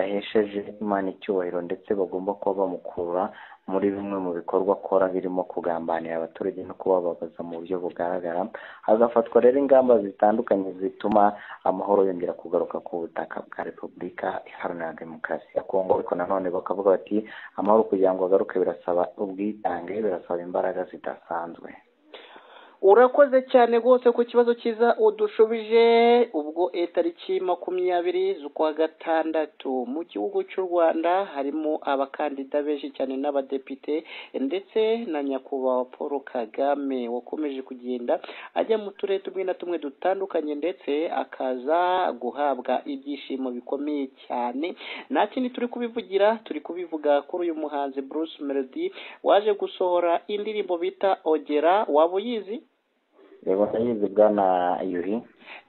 badahesheje Imana icyubahiro ndetse bagomba kuba bamukura muri bimwe mu bikorwa akora birimo kugambanira abaturage no kubababaza mu buryo bugaragara hagafatwa rero ingamba zitandukanye zituma amahoro yongera kugaruka ku butaka bwa repubulika iharanira demokarasi ya kongo ariko nanone bakavuga bati amahoro kugira ngo agaruke birasaba ubwitange birasaba imbaraga zidasanzwe urakoze cyane rwose ku kibazo cyiza udushubije ubwo tariki makumyabiri z'ukwa gatandatu mu gihugu cy'u rwanda harimo abakandida benshi cyane n'abadepite ndetse na nyakubahwa paul kagame wakomeje kugenda ajya mu turere tumwe na tumwe dutandukanye ndetse akaza guhabwa ibyishimo bikomeye cyane nta kindi turi kubivugira turi kubivuga kuri uyu muhanzi bruce melody waje gusohora indirimbo bita ogera waba uyizi reba ndayizi bwana yuhi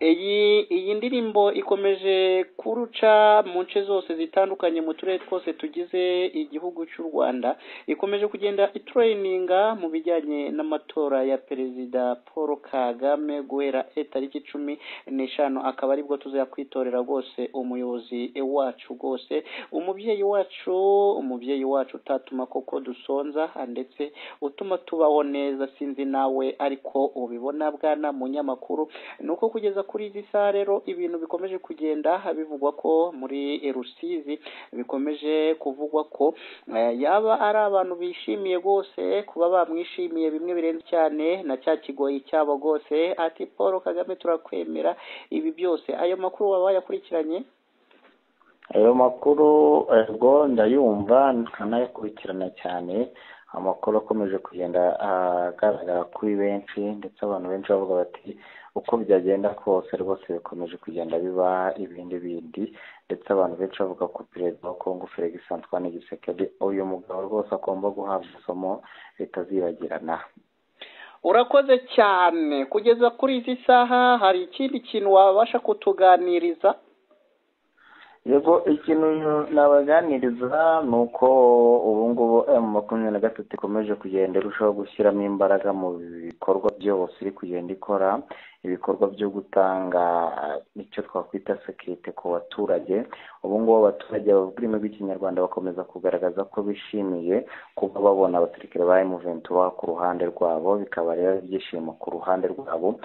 iyi iyi ndirimbo ikomeje kuruca mu nce zose zitandukanye mu turere twose tugize igihugu cy'u rwanda ikomeje kugenda itureyininga mu bijyanye n'amatora ya perezida paul kagame guhera tariki cumi n'eshanu akaba aribwo tuzajya kwitorera rwose umuyobozi wacu rwose umubyeyi wacu umubyeyi wacu utatuma koko dusonza ndetse utuma tubaho neza sinzi nawe ariko ubibona bwana munyamakuru ni uko kugeza kuri izi saha rero ibintu bikomeje kugenda bivugwa ko muri rusizi bikomeje kuvugwa ko yaba ari abantu bishimiye rwose kuba bamwishimiye bimwe birenze cyane na cya kigoyi cyabo rwose ati paul kagame turakwemera ibi byose ayo makuru waba wayakurikiranye ayo makuru ubwo ndayumva nkanayakurikirana cyane amakuru akomeje kugenda agaragara kuri benshi ndetse abantu benshi bavuga bati uko byagenda kose rwose bikomeje kugenda biba ibindi bindi ndetse abantu benshi bavuga ko perezida wa kongo felix antoine gisekedi uyu mugabo rwose agomba guhabwa isomo ritazibagirana urakoze cyane kugeza kuri izi saha hari ikindi kintu wabasha kutuganiriza yego ikintu nabaganiriza ni uko ubu ngubu emu makumyabiri na gatatu ikomeje kugenda irushaho gushyiramo imbaraga mu bikorwa byose iri kugenda ikora ibikorwa byo gutanga icyo twakwita sekirite ku baturage ubu ngubu abaturage bavuga ururimi rw'ikinyarwanda bakomeza kugaragaza ko bishimiye kuba babona abasirikare ba emuventi baba ku ruhande rwabo bikaba rero ibyishimo ku ruhande rwabo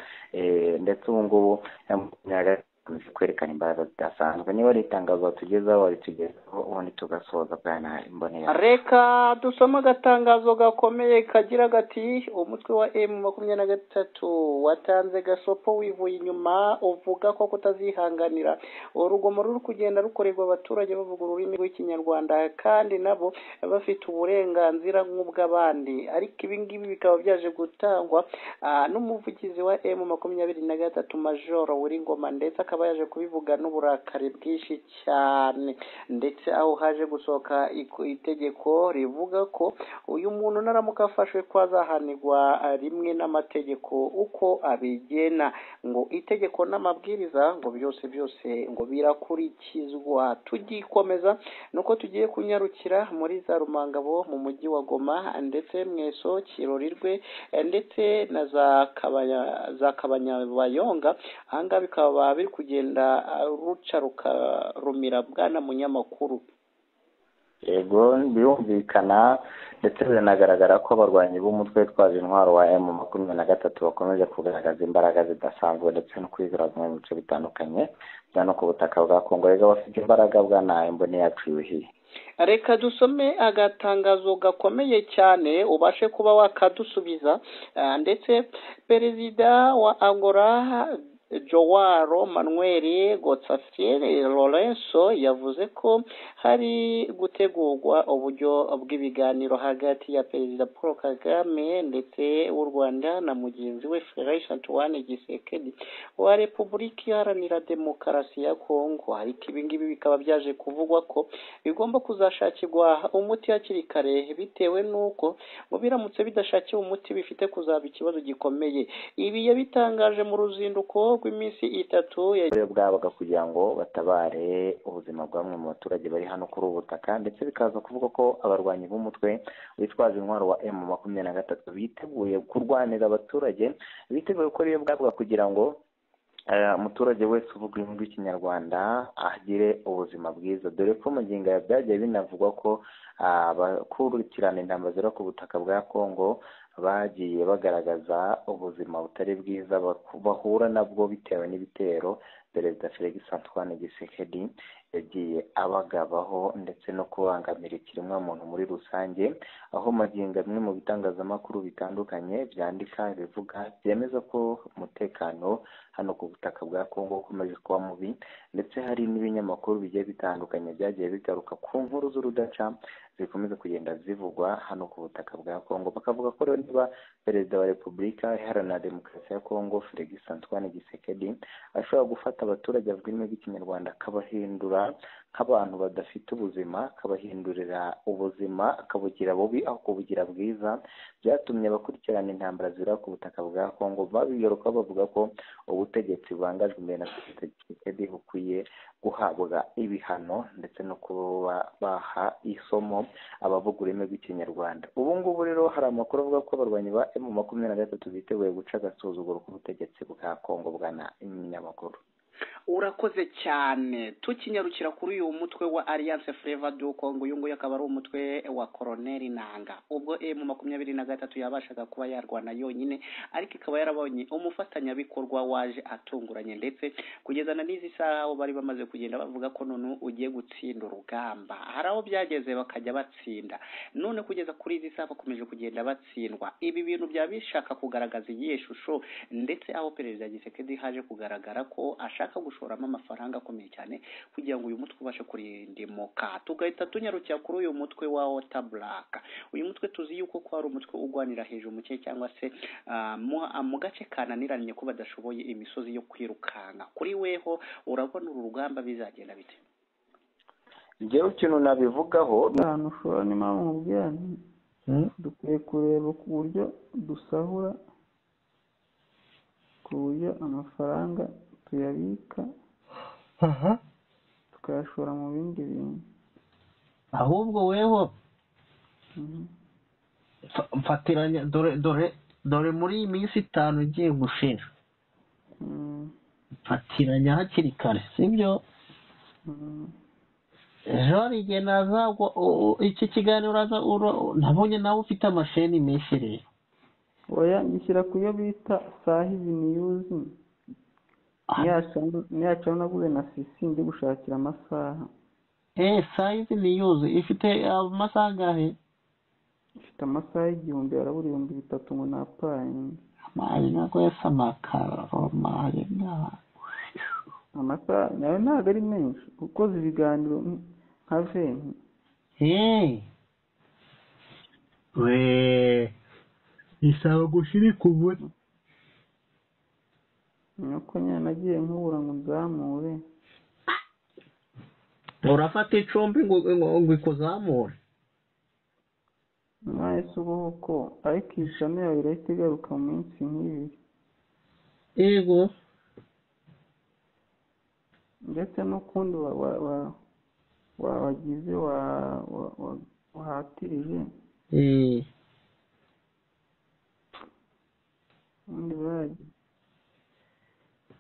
ndetse ubu ngubu tuzi kwerekana imbaraga zidasanzwe niba ari itangazo batugezaho waritugezaho ubundi tugasoza bwana imbonera reka dusome agatangazo gakomeye kagira gati umutwe wa emu makumyabiri na gatatu watanze gasopo wivuye inyuma uvuga ko kutazihanganira urugomo ruri kugenda rukorerwa abaturage bavuga ururimi rw'ikinyarwanda kandi nabo bafite uburenganzira nk'ubw'abandi ariko ibi ngibi bikaba byaje gutangwa n'umuvugizi wa emu makumyabiri na gatatu majoro ngoma ndetse akaba akaba yaje kubivuga n'uburakari bwinshi cyane ndetse aho haje gusohoka itegeko rivuga ko uyu muntu naramuka afashwe ko azahanirwa rimwe n'amategeko uko abigena ngo itegeko n'amabwiriza ngo byose byose ngo birakurikizwa tugikomeza nuko tugiye kunyarukira muri za rumangabo mu mujyi wa goma ndetse mweso kirorirwe ndetse na za kabanyabayonga ahangaha bikaba biri kugenda kugenda ruca rukarumira bwana munyamakuru yego birumvikana ndetse biranagaragara ko abarwanyi b'umutwe witwaje intwaro wa emu makumyabiri na gatatu bakomeje kugaragaza imbaraga zidasanzwe ndetse no kwiziraza mu bice bitandukanye bya no ku butaka bwa kongo rero bafite imbaraga bwa mbone yacu yuhiye reka dusome agatangazo gakomeye cyane ubashe kuba wakadusubiza ndetse perezida wa angora Joao Manuel Gotsafiri Lorenzo yavuze ko hari gutegurwa uburyo bw'ibiganiro hagati ya perezida Paul Kagame ndetse w'u Rwanda na mugenzi we Felix Antoine Gisekedi wa Repubulika Iharanira Demokarasi ya Kongo ariko ibi ngibi bikaba byaje kuvugwa ko bigomba kuzashakirwa umuti hakiri kare bitewe n'uko ngo biramutse bidashakiwe umuti bifite kuzaba ikibazo gikomeye ibi yabitangaje mu ruzinduko rw'iminsi itatu bwabaga kugira ngo batabare ubuzima bwa bamwe mu baturage bari hano kuri ubu butaka ndetse bikaza kuvuga ko abarwanyi b'umutwe witwaje intwaro wa emu makumyabiri na gatatu biteguye kurwanira abaturage biteguye gukora iyo bwabaga kugira ngo umuturage wese uvuga ururimi rw'ikinyarwanda agire ubuzima bwiza dore ko mu ngingo ya byagiye binavugwa ko abakurikirana intambara zera ku butaka bwa kongo bagiye bagaragaza ubuzima butari bwiza bahura nabwo bitewe n'ibitero perezida felix antoine gisekedi yagiye abagabaho ndetse no kubangamira ikiremwamuntu muri rusange aho magingo amwe mu bitangazamakuru bitandukanye byandika bivuga byemeza ko umutekano hano ku butaka bwa kongo ukomeje kuba mubi ndetse hari n'ibinyamakuru bigiye bitandukanye byagiye bigaruka ku nkuru z'urudaca zikomeza kugenda zivugwa hano ku butaka bwa kongo bakavuga ko rero niba perezida wa repubulika iharanira demokarasi ya kongo felix antoine gisekedi ashobora gufata abaturage bavuga ururimi rw'ikinyarwanda akabahindura nk'abantu badafite ubuzima akabahindurira ubuzima akabugira bubi aho kubugira bwiza byatumye abakurikirana intambara zibura ku butaka bwa kongo babigaruka bavuga ko ubutegetsi bubangajwe imbere na perezida gisekedi bukwiye guhabwa ibihano ndetse no kuba baha isomo abavuga ururimi rw'ikinyarwanda ubu ngubu rero hari amakuru avuga ko abarwanyi ba emu makumyabiri na gatatu biteguye guca agasuzuguro k'ubutegetsi bwa kongo bwana iminyamakuru urakoze cyane tukinyarukira kuri uyu mutwe wa alliance fleva du congo uyu nguyu akaba ari umutwe wa koroneli nanga ubwo emu makumyabiri na gatatu yabashaga kuba yarwana yonyine ariko ikaba yarabonye umufatanyabikorwa waje atunguranye ndetse kugezana n'izi saha aho bari bamaze kugenda bavuga ko none ugiye gutsinda urugamba hari aho byageze bakajya batsinda none kugeza kuri izi saha bakomeje kugenda batsindwa ibi bintu byaba bishaka kugaragaza iyihe shusho ndetse aho perezida gisekedi haje kugaragara ko ashaka gushora gushoramo amafaranga akomeye cyane kugira ngo uyu mutwe ubashe kurindimuka tugahita tunyarukira kuri uyu mutwe wa wota buraka uyu mutwe tuzi yuko ko ari umutwe urwanira hejuru mu kirere cyangwa se mu gace kananiranye ko badashoboye imisozi yo kwirukanka kuri weho urabona uru rugamba bizagenda bite ngewe ikintu nabivugaho ahantu ushobora ni mpamvu mubwira dukwiye kureba ku buryo dusahura ku buryo amafaranga tuyabika tukayashora mu bindi bintu ahubwo weho fa- mfatiranya dore dore dore muri iyi minsi itanu igiye gushira Mm, mfatiranya hakiri kare sibyo mm. ejo hari igihe nazagwa u- u- iki kiganiro uraza ura- nabonye nawe ufite amasheni menshi rero oya ngishyira ku yo bita sahizi niyuzi niyacaho naguze na sisi ndi gushakira amasaha eee sayizi niyuzi ifite amasaha angahe ifite amasaha y'igihumbi harabura ibihumbi bitatu ngo napayinge amazi ntabwo yasa amakaro amazi ntabwo amasaha nayo ntabwo ari menshi ukoze ibiganiro mm, nka veni Hey. We. Isaba gushirika ubure. nuko nyine nagiye nkubura ngo nzamure Urafata icumbi ngo ngo ngo ikuzamure. mwahise ubuhuko ariko iyi shami yawe irahita igaruka mu minsi nk'ibiri Yego. ndetse n'ukundi wa- wa- wa- wa- wagize wa- wa- wa- wahatirije Eh. ubundi bari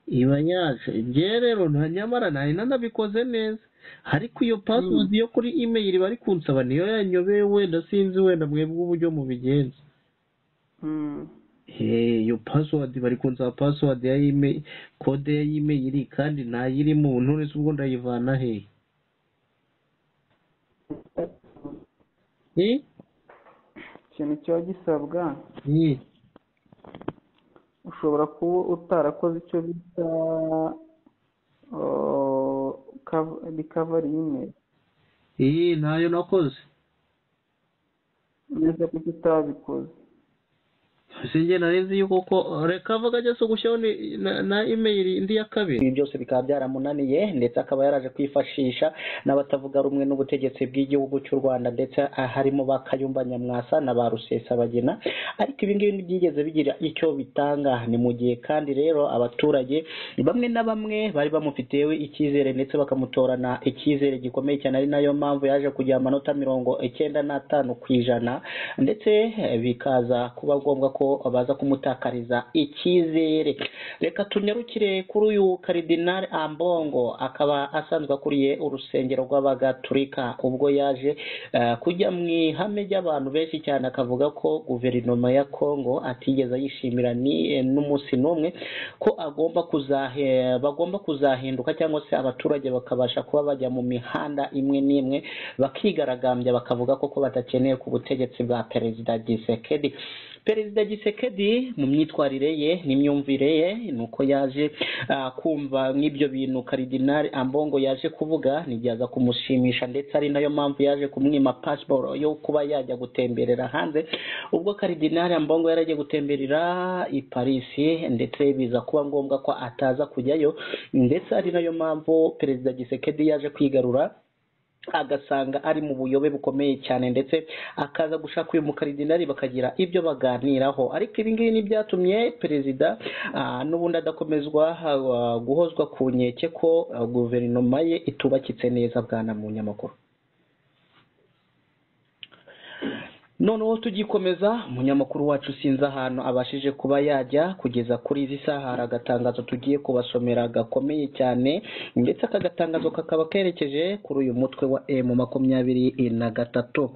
Iba yaje. Nge rero nta nyamara nari nanabikoze neza. Ariko iyo password yo kuri email bari kunsaba niyo yanyobeye wenda sinzi wenda mwebwe uburyo mubigenza. Mm. Eh, iyo password bari kunsaba password ya email, code ya email kandi ntayirimo none se ubwo ndayivana hehe? Eh? ikintu kiba gisabwa Eh. ushobora kuba utarakoze icyo bita oh, cov- recovery email iyi ntayo nakoze neza kuko utabikoze sinjye nari nzi yuko ko reka avuga ajya se gushyiraho ni- na- na imeri indi ya kabiri ibi byose bikaba byaramunaniye ndetse akaba yaraje kwifashisha n'abatavuga rumwe n'ubutegetsi bw'igihugu cy'u rwanda ndetse harimo ba kayumba nyamwasa na ba rusesabagina ariko ibi ngibi ntibyigeze bigira icyo bitanga ni mu gihe kandi rero abaturage bamwe na bamwe bari bamufiteho icyizere ndetse bakamutorana icyizere gikomeye cyane ari nayo mpamvu yaje kugira amanota mirongo icyenda n'atanu ku ijana ndetse eh, bikaza kuba ngombwa ko ko baza kumutakariza icyizere reka tunyarukire kuri uyu karidinari ambongo akaba asanzwe akuriye urusengero rw'abagatulika ubwo yaje eh, kujya mu ihame ry'abantu benshi cyane akavuga ko guverinoma ya kongo atigeze ayishimira ni- eh, n'umunsi n'umwe ko agomba kuzahe, bagomba kuzahinduka cyangwa se abaturage bakabasha kuba bajya mu mihanda imwe n'imwe bakigaragambya bakavuga ko ko badakeneye ku butegetsi bwa perezida gisekedi perezida gisekedi mu myitwarire ye n'imyumvire ye ni uko yaje ah, kumva nk'ibyo bintu karidinari ambongo yaje kuvuga ntibyajya kumushimisha ndetse ari nayo mpamvu yaje kumwima pasiporo yo kuba yajya gutemberera hanze ubwo karidinari ambongo yari agiye gutemberera i parisi ndetse biza kuba ngombwa ko ataza kujyayo ndetse ari nayo mpamvu perezida gisekedi yaje kwigarura agasanga ari mu buyobe bukomeye cyane ndetse akaza gushaka uyu mukaridinari bakagira ibyo baganiraho ariko ibi ngibi ni byatumye perezida ah, n'ubundi adakomezwa ah, guhozwa ku nkeke ko ah, guverinoma ye itubakitse neza bwana mu nyamakuru noneho tugikomeza umunyamakuru wacu sinzi ahantu abashije kuba yajya kugeza kuri izi saha hari agatangazo tugiye kubasomera gakomeye cyane ndetse aka gatangazo kakaba kerekeje kuri uyu mutwe wa emu makumyabiri na gatatu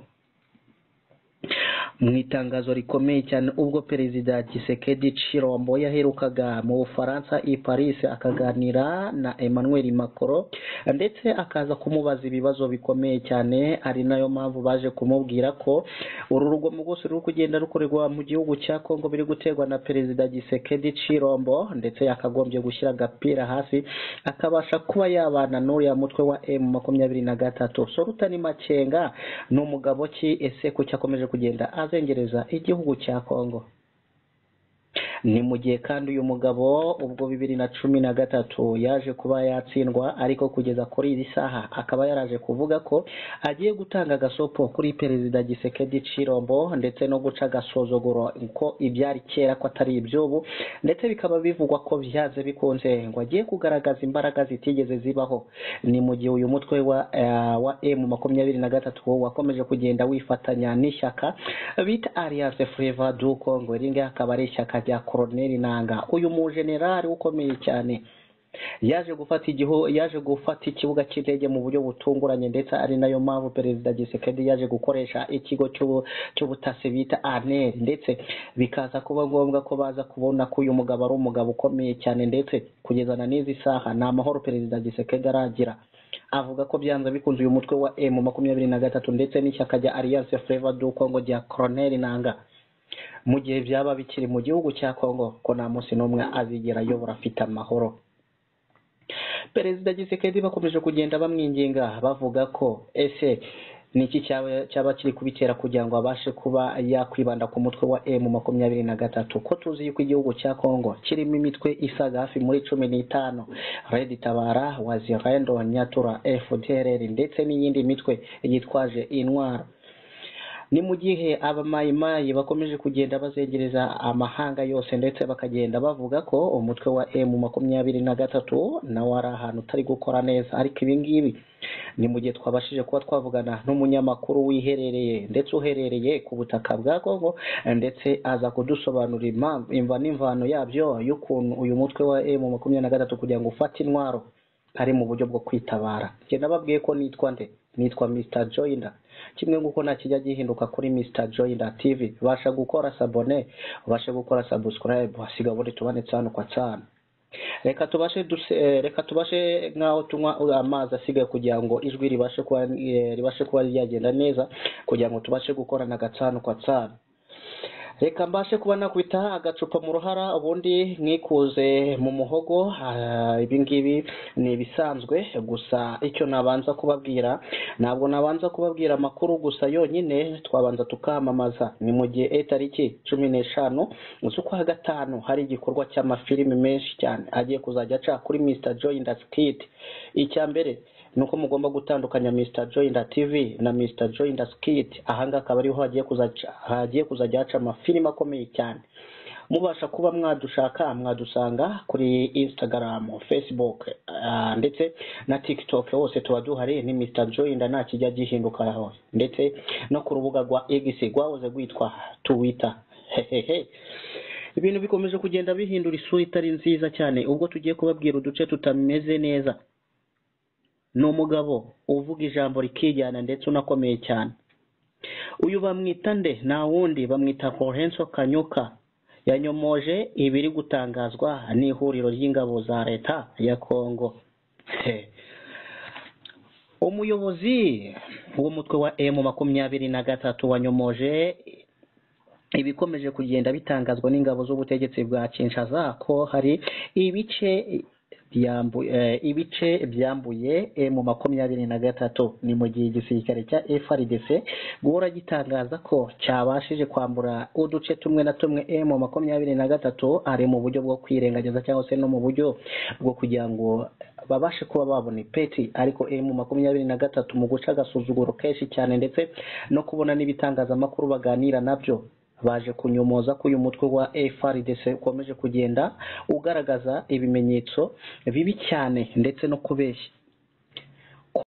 mu itangazo rikomeye cyane ubwo perezida Tshisekedi Chirombo yaherukaga mu Bufaransa i Paris akaganira na Emmanuel Macron ndetse akaza kumubaza ibibazo bikomeye cyane ari nayo mpamvu baje kumubwira ko uru rugomo rwose ruri kugenda rukorerwa mu gihugu cya Kongo biri guterwa na perezida Tshisekedi Chirombo ndetse yakagombye gushyira agapira hasi akabasha kuba yabana n'uriya mutwe wa M makumyabiri na gatatu Sorutani Makenga ni umugabo ki ese kuki akomeje kugenda azengereza igihugu cya Kongo ni mu gihe kandi uyu mugabo ubwo bibiri na cumi na gatatu yaje kuba yatsindwa ariko kugeza kuri iri saha akaba yaraje kuvuga ko agiye gutanga agasopo kuri perezida Gisekedi Cirombo ndetse no guca agasuzuguro ko ibyari kera ko atari iby'ubu ndetse bikaba bivugwa ko byanze bikunze ngo agiye kugaragaza imbaraga zitigeze zibaho ni mu gihe uyu mutwe wa eh, wa M makumyabiri na gatatu wakomeje kugenda wifatanya n'ishyaka bita Alliance Fleuve du Congo iri ngiri akaba ari ishyaka rya Colonel Nanga uyu mujenerali ukomeye cyane yaje gufata igihu yaje gufata ikibuga cy'indege mu buryo butunguranye ndetse ari nayo mpamvu perezida Gisekedi yaje gukoresha ikigo cy'ubu- cy'ubutasi bita ANR ndetse bikaza kuba ngombwa ko baza kubona ko uyu mugabo ari umugabo ukomeye cyane ndetse kugeza na n'izi saha nta mahoro perezida Gisekedi aragira avuga ko byanze bikunze uyu mutwe wa M makumyabiri na gatatu ndetse n'ishyaka rya Alliance Fleuve du Congo rya Colonel Nanga mu gihe byaba bikiri mu gihugu cya Congo ko nta munsi n'umwe azigera ayobora afite amahoro perezida gisekedi bakomeje kugenda bamwinginga bavuga ko ese ni iki cyaba cyaba kiri kubitera kugira ngo abashe kuba yakwibanda ku mutwe wa emu makumyabiri na gatatu ko tuzi yuko igihugu cya kongo kirimo imitwe isaga hafi muri cumi n'itanu redi tabara wazirendo nyatura fdrr ndetse n'iyindi mitwe yitwaje intwaro ni mu gihe abamayimayi bakomeje kugenda bazengereza amahanga yose ndetse bakagenda bavuga ko umutwe wa emu makumyabiri na gatatu nawo ari ahantu utari gukora neza ariko ibi ngibi ni mu gihe twabashije kuba twavugana n'umunyamakuru wiherereye ndetse uherereye ku butaka bwa kongo ndetse aza kudusobanurira impamvu imva n'imvano yabyo y'ukuntu uyu mutwe wa emu makumyabiri na gatatu kugira ngo ufate intwaro ari mu buryo bwo kwitabara njye nababwiye ko nitwa nde nitwa mr joyner kimwe nk'uko nta kijya gihinduka kuri mr joyner tv ubasha gukora sabone ubasha gukora subscribe hasiga ubundi tubane tsano kwa tsano reka tubashe duse, eh, reka tubashe nk'aho tunywa uh, amazi asigaye kugira ngo ijwi ribashe kuba eh, ribashe kuba ryagenda neza kugira ngo tubashe gukorana gatsano kwa tsano reka mbashe kuba nakubita agacupa mu ruhara ubundi mwikuze mu muhogo ah, ibi ngibi ni ibisanzwe gusa icyo nabanza kubabwira ntabwo nabanza kubabwira amakuru gusa yonyine twabanza tukamamaza ni mu gihe eh, tariki cumi n'eshanu z'ukwa gatanu hari igikorwa cy'amafilimi menshi cyane agiye kuzajya aca kuri mr joyinda skit icya mbere ni uko mugomba gutandukanya Mr Joyner TV na Mr Joyner Skit ahangaha akaba ariho hagiye kuzajya hagiye kuzajya haca amafilimi akomeye cyane mubasha kuba mwadushaka mwadusanga kuri Instagram, Facebook ah, ndetse na TikTok hose tuba duhari ni Mr Joyner nta kijya gihinduka hose ndetse no ku rubuga rwa X rwahoze rwitwa Twitter ibintu bikomeje kugenda bihindura isura itari nziza cyane ubwo tugiye kubabwira uduce tutameze neza ni umugabo uvuga ijambo rikijyana ndetse unakomeye cyane uyu bamwita nde nta wundi bamwita Lorenzo Kanyuka yanyomoje ibiri gutangazwa n'ihuriro ry'ingabo za leta ya Kongo umuyobozi w'umutwe wa emu makumyabiri na gatatu wanyomoje ibikomeje kugenda bitangazwa n'ingabo z'ubutegetsi bwa Kinshasa ko hari ibice byambu- eh, ibice byambuye emu makumyabiri na gatatu ni mu gihe igisirikare cya FRDC guhora gitangaza ko cyabashije kwambura uduce tumwe na tumwe emu makumyabiri na gatatu ari mu buryo bwo kwirengagiza cyangwa se no mu buryo bwo kugira ngo babashe kuba babona ipeti ariko emu makumyabiri na gatatu mu guca agasuzuguro kenshi cyane ndetse no kubona n'ibitangazamakuru baganira nabyo baje kunyomoza ko uyu mutwe wa FRDC ukomeje kugenda ugaragaza ibimenyetso bibi cyane ndetse no kubeshya